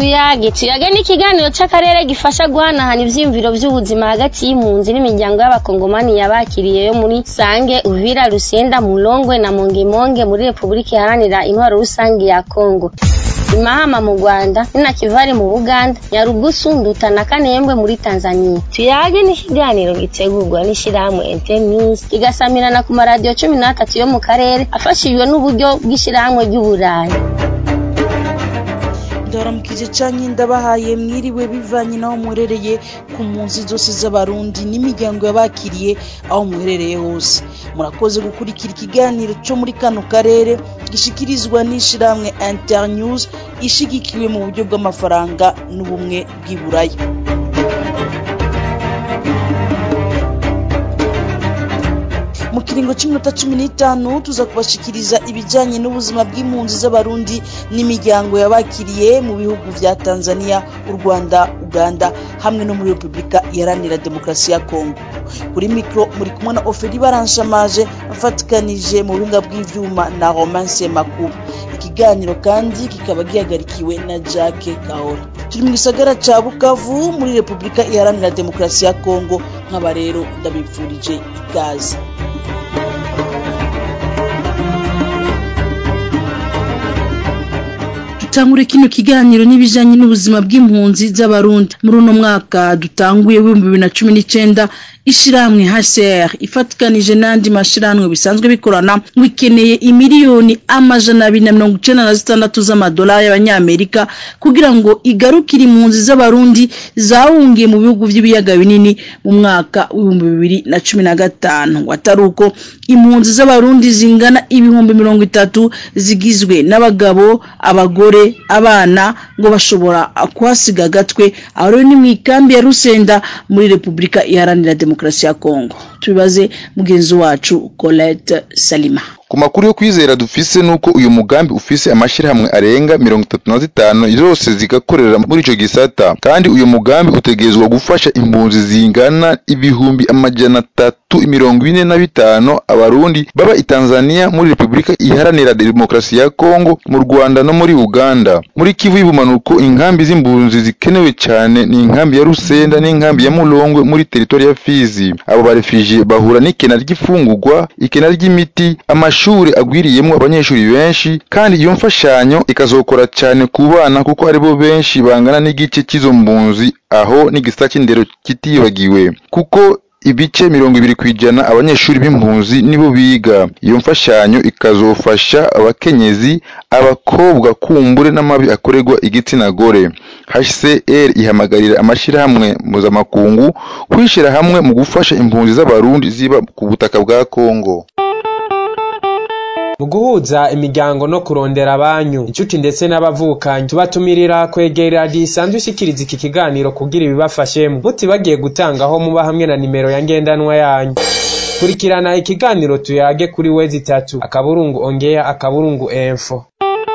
tuyage tuyage ni ikiganiro c'akarere gifasha guhanahana ivyiyumviro vy'ubuzima hagati y'impunzi n'imiryango y'abakongomani yabakiriye yo muri sange uvira rusenda mulongwe na mongemonge muri repubulika iharanira intwaro rusange ya kongo imahama mu rwanda ninakivari mu buganda nyarugusu nduta na kanembwe muri tanzania tuyage ni ikiganiro gitegurwa n'ishirahamwe internews kigasamirana ku maradiyo cumi n'atatu yo mu karere afashijwe n'uburyo bw'ishirahamwe ry'uburayi ndaramukije canke ndabahaye mwiriwe bivanye n'aho muherereye ku mpunzi zose z'abarundi n'imiryango yabakiriye aho muherereye hose murakoze gukurikira ikiganiro co muri kano karere gishikirizwa n'ishirahamwe internews ishigikiwe mu buryo bw'amafaranga n'ubumwe bw'iburaya mu kiringo cy'iminota cumi n'itanu tuza kubashikiriza ibijyanye n'ubuzima bw'impunzi z'abarundi n'imiryango yabakiriye mu bihugu vya tanzania u rwanda uganda hamwe no muri repubulika iharanira demokarasi ya kongo kuri mikoro muri kumwe na oferi baranshamaje afatikanije mu buhinga bw'ivyuma na romance makuru ikiganiro kandi kikaba gihagarikiwe na jacke kahora turi mu gisagara ca bukavu muri repubulika iharanira demokarasi ya kongo nk'aba rero ndabipfurije ikaze dutangure kino kiganiro n'ibijanye n'ubuzima bw'impunzi z'abarundi muri uno mwaka dutanguye w'ibihumbi bibiri na cumi n'icenda ishirahamwe HCR ifatikanije n'andi mashirahamwe bisanzwe bikorana ngo ikeneye imiliyoni amajana abiri na mirongo icenda na zitandatu z'amadolari y'abanyamerika kugira ngo igarukire impunzi z'abarundi zahungiye mu bihugu vy'ibiyaga binini mu mwaka w'ibihumbi bibiri na cumi na gatanu ngo atari uko impunzi z'abarundi zingana ibihumbi mirongo itatu zigizwe n'abagabo abagore abana ngo bashobora kuhasiga agatwe aho rero ni mu ikambi ya rusenda muri repubulika iharanira demokarasi ya kongo tubibaze mugenzi wacu colette salima ku makuru yo kwizera dufise nuko uyu mugambi ufise amashirahamwe arenga mirongo itatu na zitanu zose zigakorera muri ico gisata kandi uyu mugambi utegerezwa gufasha impunzi zingana ibihumbi amajana atatu mirongo ine na bitanu abarundi baba i tanzania muri repubulika iharanira demokarasi ya kongo mu rwanda no muri uganda muri kivu y'ubumanuko inkambi z'impunzi zikenewe cyane ni inkambi ya rusenda n'inkambi ya mulongwe muri teritori ya fizi abo barefije bahura n'ikena ry'ifungurwa ikena ry'imiti amashuri amashuri agwiriyemo abanyeshuri benshi kandi iyo mfashanyo ikazokora cyane ku bana kuko aribo benshi bangana n'igice cy'izo mpunzi aho n'igisata cy'indero kitibagiwe kuko ibice mirongo ibiri ku ijana abanyeshuri b'impunzi nibo biga iyo mfashanyo ikazofasha abakenyezi abakobwa kumbure n'amabi akorerwa igitsina gore hcr ihamagarira amashyirahamwe mpuzamakungu kwishyira hamwe mu gufasha impunzi z'abarundi ziba ku butaka bwa kongo mu guhuza imiryango no kurondera abanyu inshuti ndetse n'abavukanyi tubatumirira kwegera radiyo isanzwe ishikiriza iki kiganiro kugira ibibafashemo mutibagiye gutangaho muba hamwe na nimero ya ngendanwa yanyu kurikirana ikiganiro tuyage kuri wezi itatu akaburungu ongeya akaburungu enfo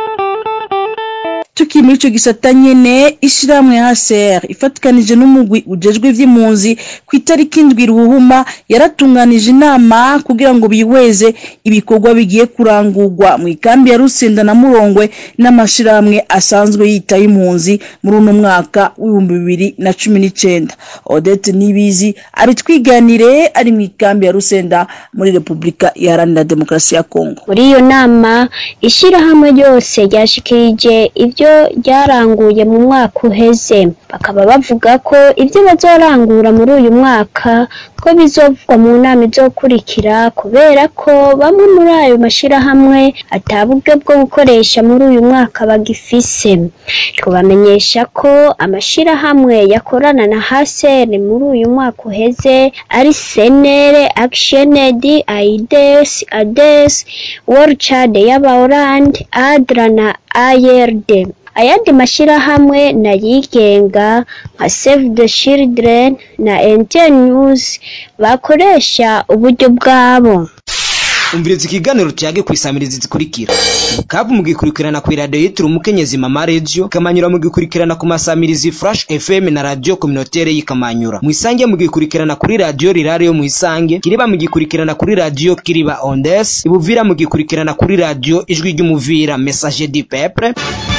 tukiri muri ico gisata nyene ishirahamwe HCR ifatikanije n'umugwi ujejwe ivy'impunzi ku itariki indwi ruhuma yaratunganije inama kugira ngo bihweze ibikorwa bigiye kurangurwa mu ikambi ya Rusenda na Murongwe n'amashirahamwe asanzwe yitaye impunzi muri uno mwaka w'ibihumbi bibiri na cumi n'icenda Odette Nibizi abitwiganire ari mu ikambi ya Rusenda muri Repubulika Iharanira Demokarasi ya Kongo muri iyo nama ishirahamwe ryose ryashikirije ibyo ryaranguye mu mwaka uheze bakaba bavuga ko ibyo bazorangura muri uyu mwaka ko bizovugwa mu nama izokurikira kubera ko bamwe muri ayo mashirahamwe ataburyo bwo gukoresha muri uyu mwaka bagifise tubamenyesha ko amashirahamwe yakorana na hasere muri uyu mwaka uheze ari senere actioned aides ades world y'abaorand adra na ARD ayandi mashirahamwe nayigenga nka Save the Children na NTN News bakoresha uburyo bwabo umviriza ikiganiro tuyage ku isamirizi zikurikira bukavu mugikurikirana ku iradiyo yitiriwe umukenyezi mama radio kamanyura mugikurikirana ku masamirizi flash fm na radio communautaire y'ikamanyura mwisange mugikurikirana kuri radio rirare yo mwisange kiriba mugikurikirana kuri radio kiriba ondes ibuvira mugikurikirana kuri radio ijwi ry'umuvira message du peuple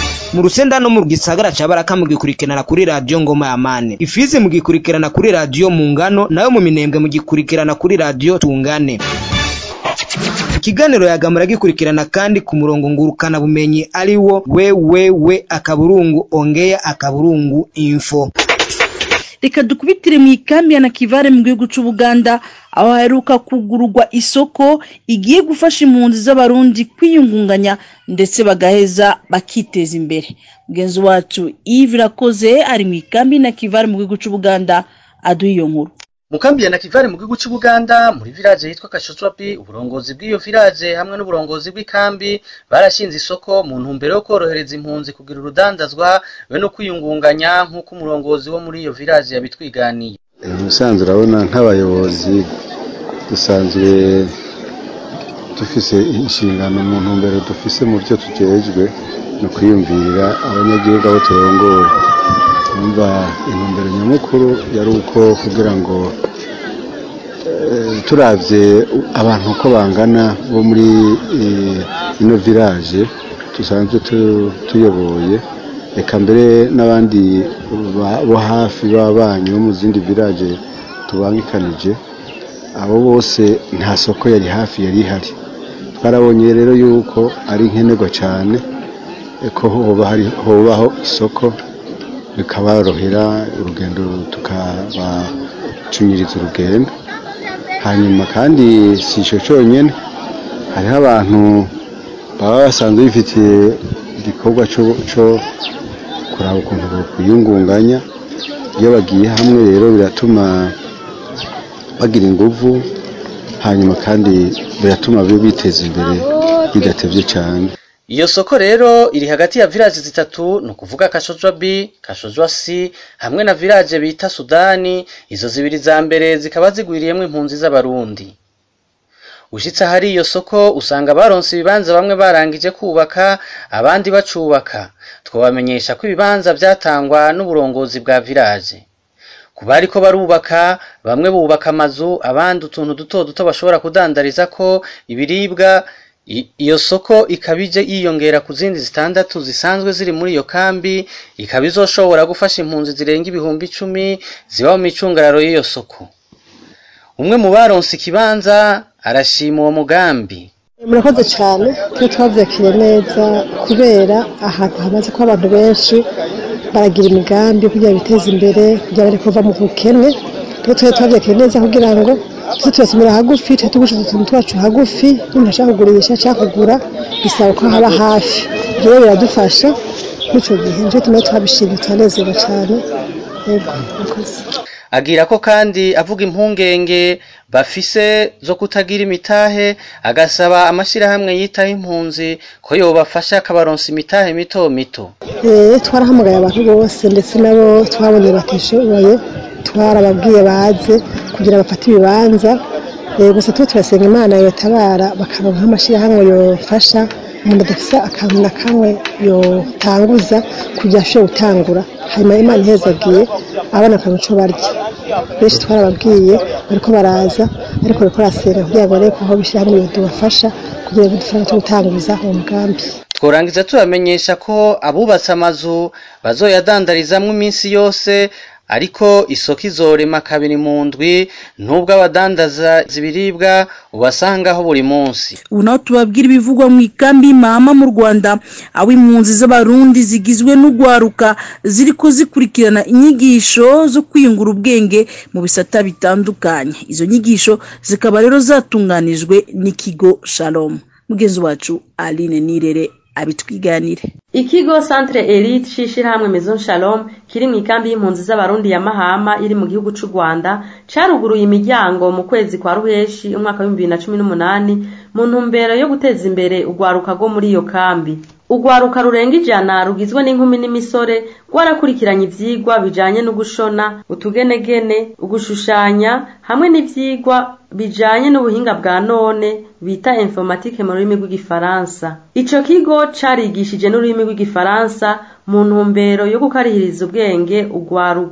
mu rusenda no mu gisagara ca baraka mugikurikirana kuri radiyo ngoma ya mane ifizi mugikurikirana kuri radiyo mu ngano nayo mu minembwe mugikurikirana kuri radiyo tungane ikiganiro yagamura gikurikirana kandi ku murongo ngurukana bumenyi ari wo wewewe akaburungu ongea akaburungu info reka dukubitire mu ikambi ya nakivare mu gihugu c'ubuganda aho haheruka kugururwa isoko igiye gufasha impunzi z'abarundi kwiyungunganya ndetse bagaheza bakiteza imbere mugenzi wacu Yves Irakoze ari mu ikambi ya nakivare mu gihugu c'ubuganda aduha iyo nkuru mukambi ya nakivare mu gihugu cy'ubuganda muri village yitwa kashotwapi uburongozi bw'iyo village hamwe n'uburongozi bw'ikambi barashinze isoko mu ntumbero yo korohereza impunzi kugira urudandazwa be no kwiyungunganya nk'uko umurongozi wo muri iyo village yabitwiganiye musanzwe urabona nk'abayobozi dusanzwe dufise inshingano mu ntumbero dufise mu byo tujejwe ni ukwiyumvirira abanyagihugu abo turongoye numva intumbero nyamukuru yari uko kugira ngo turabye abantu uko bangana bo muri ino village dusanzwe tuyoboye reka mbere n'abandi bo hafi b'abanyi bo mu zindi village tubangikanije abo bose nta soko yari hafi yari ihari twarabonye rero yuko ari nkenerwa cyane ko hobaho isoko bikaborohera urugendo tukabacunyiriza urugendo hanyuma kandi si icyo cyonyine hariho abantu baba basanzwe bifitiye igikorwa cyo kuraba ukuntu bakwiyungunganya iyo bagiye hamwe rero biratuma bagira ingufu hanyuma kandi biratuma biteza imbere bidatebye cyane iyo soko rero iri hagati ya village zitatu ni ukuvuga kashojwa b kashojwa c hamwe na village bita sudani izo zibiri za mbere zikaba zigwiriyemo impunzi z'abarundi ushyitse ahari iyo soko usanga baronse ibibanza bamwe barangije kubaka abandi bacubaka twabamenyesha ko ibibanza byatangwa n'uburongozi bwa village ku bari ko barubaka bamwe bubaka amazu abandi utuntu duto duto bashobora kudandariza ko ibiribwa iyo soko ikaba ije yiyongera ku zindi zitandatu zisanzwe ziri muri iyo kambi ikaba izoshobora gufasha impunzi zirenga ibihumbi icumi ziba mu micungararo y'iyo soko umwe mu baronse ikibanza arashima uwo mugambi murakoze cyane twe twabyakiriye neza kubera ahantu hamaze kuba abantu benshi baragira imigambi kugira biteze imbere kugira bari kuva mu bukene twe twe twabyakiriye neza kugira ngo tuze turasomera hagufi tuba tugurisha utuntu twacu hagufi n'umuntu ashaka kugurisha ashaka kugura bisaba ko haba hafi ibyo rero biradufasha muri icyo gihe nicyo tumwe twabishimye turanezerwa cyane yego murakoze agira ko kandi avuga impungenge bafise zo kutagira imitahe agasaba amashyirahamwe yitaho impunzi ko yobafasha akabaronsa imitahe mito mito twarahamagaye abantu bose ndetse nabo twabonye batishoboye twarababwiye baze kugira bafate ibibanza gusa tuba turasenga imana yotabara bakaronka nk'amashyirahamwe yofasha umuntu adafite akantu na kamwe yotanguza kugira ashobore gutangura hanyuma imana ihezagiye abana akantu cyo barya benshi twarababwiye bariko baraza ariko bariko barasenga kugira ngo barebe ko aho bishyirahamwe yodubafasha kugira ngo dufaranga cyo gutanguza uwo mugambi tworangiza tubamenyesha ko abubatse amazu bazoyadandarizamwo iminsi yose ariko isoko izorema kabiri mu ndwi nubwo abadandaza ibiribwa ubasangaho buri munsi ubu naho tubabwira ibivugwa mu ikambi y'imahama mu rwanda aho impunzi z'abarundi zigizwe n'ugwaruka ziri ko zikurikirana inyigisho zo kwiyungura ubwenge mu bisata bitandukanye izo nyigisho zikaba rero zatunganijwe n'ikigo shalom mugenzi wacu aline nirere abitwiganire ikigo centre elite c'ishirahamwe maison shalom kiri mu ikambi y'impunzi z'abarundi ya mahama iri mu gihugu c'u rwanda caruguruye imiryango mu kwezi kwa ruheshi umwaka w'ibihumbi bibiri na cumi n'umunani mu ntumbero yo guteza imbere urwaruka rwo muri iyo kambi urwaruka rurenga ijana rugizwe n'inkumi n'imisore rwarakurikiranye ivyigwa bijanye no gushona utugenegene ugushushanya hamwe n'ivyigwa bijanye n'ubuhinga bwa none bita informatike mu rurimi rw'igifaransa ico kigo carigishije n'ururimi rw'igifaransa mu ntumbero yo gukarihiriza ubwenge ugwaruka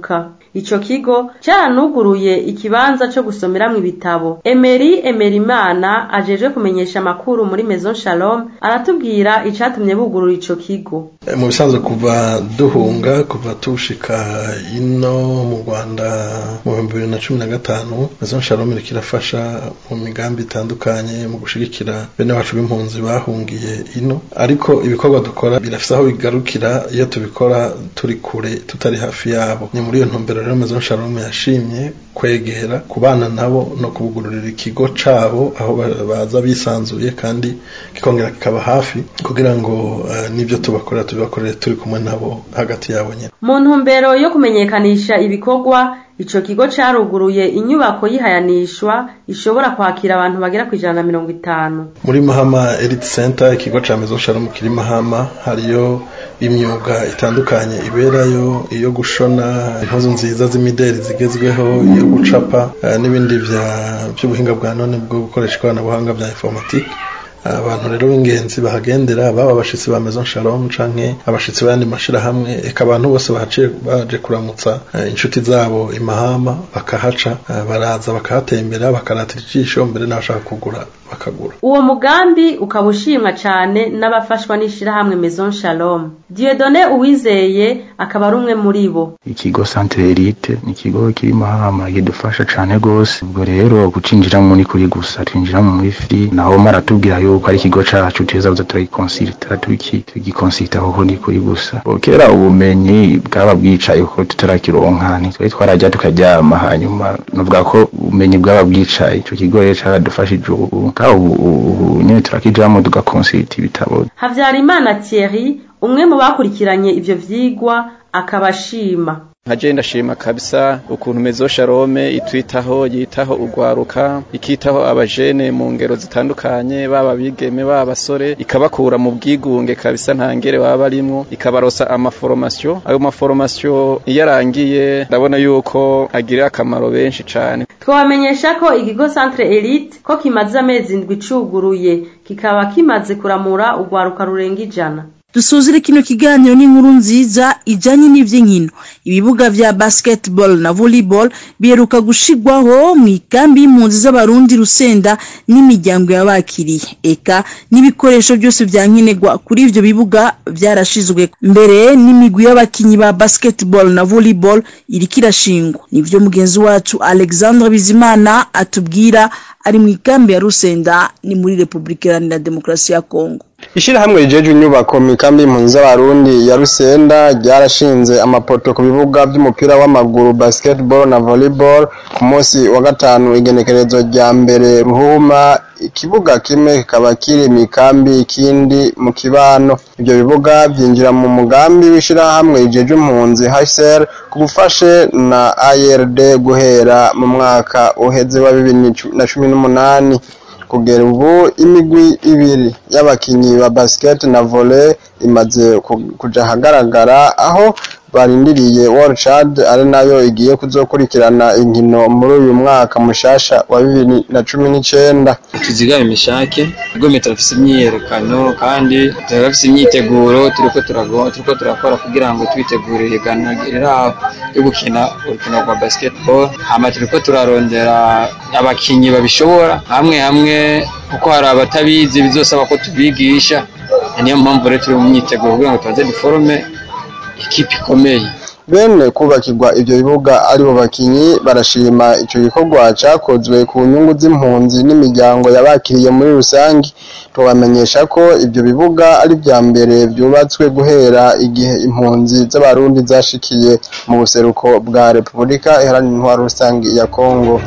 ico kigo caranuguruye ikibanza co gusomeramwo ibitabo Emery Emerimana ajejwe kumenyesha amakuru muri Maison Shalom aratubwira icatumye bugurura ico kigo mu bisanzwe kuva duhunga kuva tushika ino mu Rwanda mu bihumbi bibiri na cumi na gatanu Maison Shalom iriko irafasha mu migambi itandukanye mu gushigikira bene wacu b'impunzi bahungiye ino ariko ibikorwa dukora birafise aho bigarukira iyo tubikora turi kure tutari hafi yabo ni muri iyo ntumbero rero Maison Shalom yashimye kwegera kubana nabo no kubugururira ikigo cabo aho baza bisanzuye kandi kikongera kikaba hafi kugira ngo uh, n'ibyo tubakorera tubibakorere turi kumwe nabo hagati yabo nyine mu ntumbero yo kumenyekanisha ibikorwa ico kigo caruguruye inyubako yihayanishwa ishobora kwakira abantu bagera ku ijana na mirongo itanu muri mahama elite center ikigo ca maison shalom kiri mahama hariyo imyuga itandukanye iberayo iyo gushona impuzu nziza z'imideri zigezweho iyo gucapa uh, n'ibindi by'ubuhinga bwa none bwo gukoresha ikoranabuhanga bya informatique abantu rero b'ingenzi bahagendera baba abashitsi ba Maison Shalom canke abashitsi b'ayandi mashirahamwe eka abantu bose bahaciye baje kuramutsa inshuti zabo imahama bakahaca baraza bakahatembera bakaratira ijisho mbere n'abashaka kugura bakagura uwo mugambi ukaba ushimwa cane n'abafashwa n'ishirahamwe Maison Shalom Dieudonné Uwizeye akaba ari umwe muri bo ikigo Centre Elite ni ikigo kiri mahama kidufasha cane gose ubwo rero gucinjiramo ni kuri gusa twinjiramo muri free naho maratubwira yuko ari ikigo cacu tuza kuza turagikonsulta turiki tugikonsulta kuko ni kuri gusa kera ubumenyi bwaba bwicaye kuko tutarakironka ntitwari twarajya tukaryama hanyuma novuga ko ubumenyi bwaba bwicaye ico kigo rero caradufashije ubu ka ubu nyene turakijamo tugakonsulta ibitabo Havyarimana Thierry umwe mu bakurikiranye ivyo vyigwa akabashima nkaje ndashima kabisa ukuntu mezo sharome itwitaho yitaho ugwaruka ikitaho abajene mu ngero zitandukanye baba bigeme baba basore ikabakura mu bwigunge kabisa nta ngere baba barimwo ikabarosa amaforomasiyo ayo maforomasiyo iyo arangiye ndabona yuko agirira akamaro benshi cane twabamenyesha ko ikigo Centre Elite ko kimaze amezi indwi cuguruye kikaba kimaze kuramura ugwaruka rurenga ijana dusuzire kino kiganiro n'inkuru nziza ijanye n'ivy'inkino ibibuga vya basketball na volleyball biheruka gushigwaho mu ikambi y'impunzi z'abarundi rusenda n'imiryango yabakiriye eka n'ibikoresho byose vya nkenerwa kuri ivyo bibuga vyarashizwe mbere n'imigwi y'abakinyi ba basketball na volleyball iriko irashingwa nivyo mugenzi wacu alexandre bizimana atubwira ari mu ikambi ya rusenda ni muri repubulika iharanira demokarasi ya kongo ishirahamwe rijeje inyubako mu ikambi y'impunzi z'abarundi ya rusenda ryarashinze amapoto ku bibuga by'umupira w'amaguru basketball na volleyball ku munsi wa gatanu igenekerezo rya mbere ruhuma ikibuga kimwe kikaba kiri mu ikambi ikindi mu kibano ibyo bibuga byinjira mu mugambi w'ishirahamwe rijeje impunzi HCR ku bufashe na ARD guhera mu mwaka uheze wa bibiri na cumi n'umunani kugera ubu imigwi ibiri y'abakinyi ba basket na volley imaze kuja ahagaragara aho barindiriye World Chad ari nayo igiye kuzokurikirana inkino muri uyu mwaka mushasha wa bibiri na cumi n'icenda tuzigame imishake ubwo turafise imyiyerekano kandi turafise imyiteguro turiko turago turiko turakora kugira ngo twitegure ihiganwa riraho yo gukina urukino rwa basketball hama turiko turarondera abakinyi babishobora hamwe hamwe kuko hari abatabizi bizosaba ko tubigisha niyo mpamvu rero turi mu myiteguro kugira ngo tubanze duforome ikipe ikomeye bene kubakirwa ivyo bibuga aribo bakinyi barashima ico gikorwa cakozwe ku nyungu z'impunzi n'imiryango yabakiriye muri rusangi tubamenyesha ko ivyo bibuga ari vya mbere vyubatswe guhera igihe impunzi z'abarundi zashikiye mu buseruko bwa repubulika iharanira intwaro rusangi ya kongo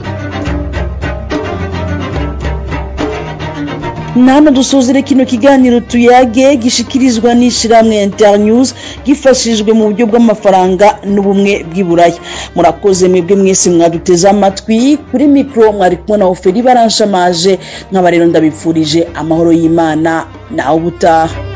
nano dusuzire kino kiganiro tuyage gishikirizwa n'ishiramwe internews gifashijwe mu buryo bw'amafaranga n'ubumwe bw'iburaya murakoze mwebwe mwese mwaduteze amatwi kuri mikro mwari kumwe na oferi baranshamaje nk'aba rero ndabipfurije amahoro y'imana nawe ubutaha